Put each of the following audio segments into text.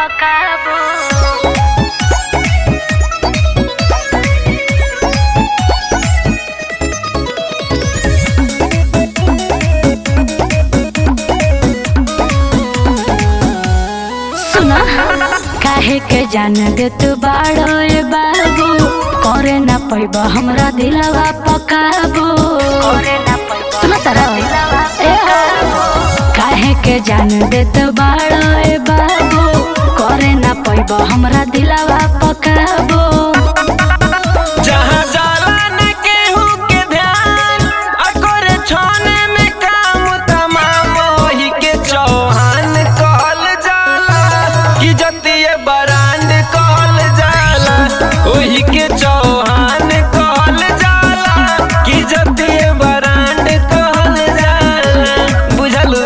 पकाबो सुना काहे के जान दे तू बाड़ो ए बाबू करे ना पैब हमरा दिलवा पकाबो करे ना पैब सुना तारा ए काहे के जान दे तू बाड़ो ए बाबू करे ना पैब हमरा दिलवा पकाबो जहाँ जाला न केहू के ध्यान आ करे छाने में काम तमाम वही के चौहान कहल जाला कि जतिये बरांड कहल जाला वही के चौहान कहल जाला कि जतिये बरांड कहल जाला बुझलू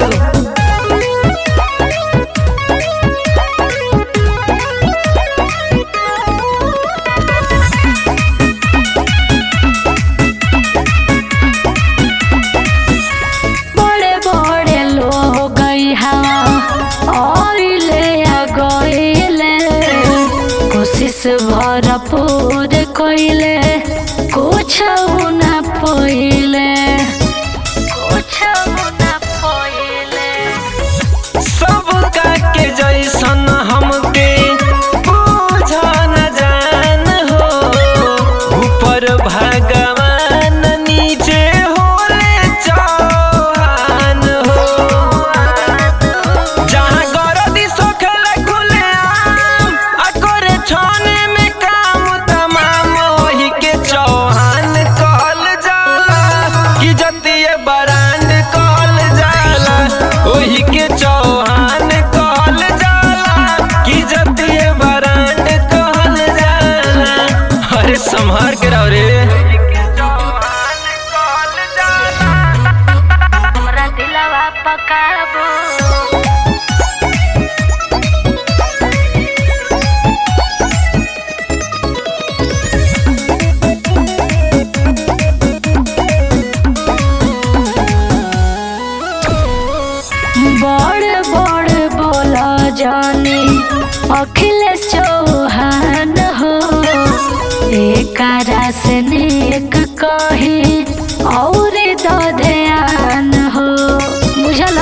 बड़े बड़े लोग हवा आइले आ गइले कोशिश भरपूर कइले कुछ न पइले कुछ न पइले सबका के जैसन हमके बुझ न जान हो ऊपर भगवान नीचे होले चौहान हो जहाँ गरदी सोखल खुले आम आ करे छाने में काम तमाम वही के चौहान कहल जाला कि जतिये बरांड कहल जाला वही के चौहान कहल जाला कि जतिये बरांड कहल जाला अरे संभार के रहो रे हमरा दिलवा पकाबो बड़ बड़ बोला जानी अखिलेश चौहान हो एकरा से नेक कही और दो ध्यान हो बुझल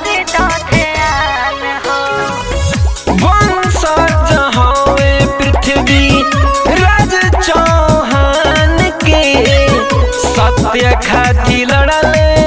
वंशज हवे पृथ्वी राज चौहान के सत्य खातिर लड़ले